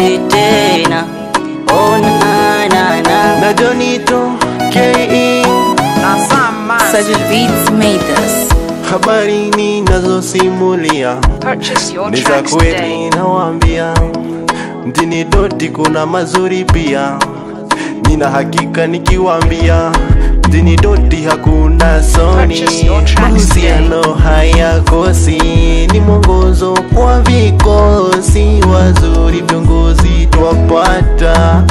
narudi tena oh, na, na, na. na Jonito KE Sajid Beats made this. habari ninazosimulia Purchase your ni za tracks kweli today. nawaambia, mjini Doti kuna mazuri pia, nina hakika nikiwaambia mjini Doti hakuna soni, Purchase your tracks mahusiano hayakosi, ni mwongozo kwa vikosi wazuri, viongozi twapata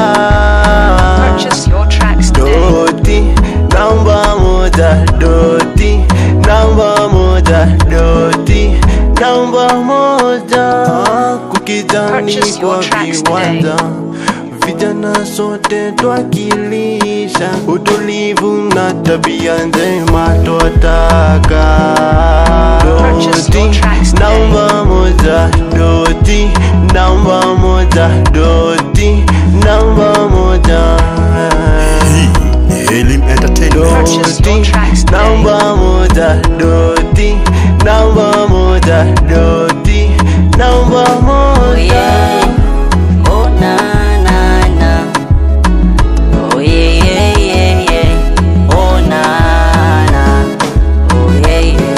ah. Purchase your tracks today. Doti namba moja, Doti namba moja, Doti namba moja. Kukijani Purchase your kwa tracks viwanja, vijana sote twakilisha utulivu na tabia njema twataka. Purchase your Doti tracks today. namba moja, Doti namba moja, Doti namba moja. Hii ni Helim Entertainment. Purchase your Doti tracks today. namba moja, Doti namba moja, Doti namba Oh, moja. yeah. Oh, na, na, na. Oh, yeah, yeah, yeah, yeah. Oh, na, na. Oh, yeah, yeah,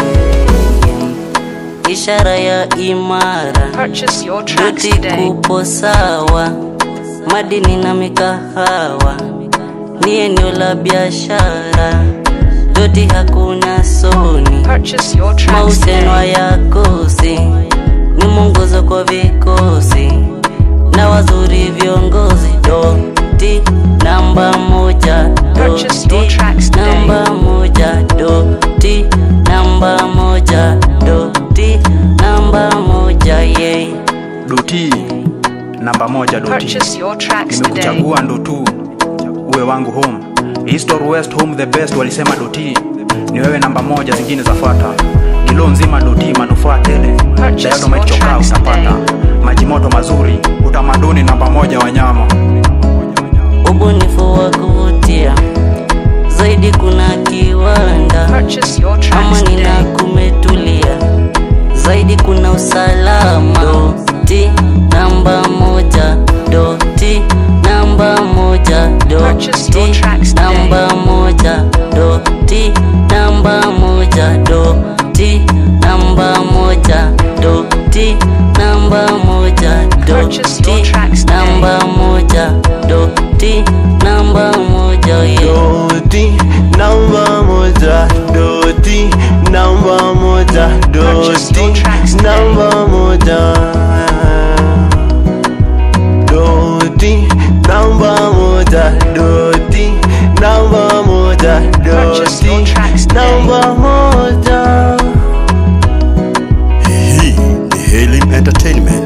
yeah. Ishara ya imara Purchase your tracks Doti today. kupo sawa, madini na mikahawa ni eneo la biashara. Doti hakuna soni, Purchase your tracks mahusiano today. hayakosi, ni mwongozo kwa vikosi na wazuri viongozi. Doti namba moja, Purchase your Doti tracks today. namba moja, Doti namba moja, Doti namba moja, yeah. Doti namba moja Doti, Purchase your tracks today. nimekuchagua ndo tu uwe wangu home. East or West home the best, walisema Doti ni wewe namba moja, zingine zafata. Kilo nzima Doti, manufaa tele, Purchase Dynamite your chokaa tracks utapata, today. maji moto mazuri, utamaduni namba moja wanyama. ubunifu wa kuvutia zaidi, kuna kiwanda Purchase your tracks amani na today. kumetulia zaidi, kuna usalama. Doti namba moja, Doti namba moja, Purchase your Doti tracks today. namba moja, Doti namba moja, Doti namba moja, Doti namba moja, Purchase your Doti tracks today. namba moja, Doti namba moja, yeah. Doti namba moja, Doti namba moja, Purchase your Doti tracks today. namba moja. Doti namba moja, Doti namba moja, Purchase your Doti tracks today. namba moja. Hii ni Helim Entertainment.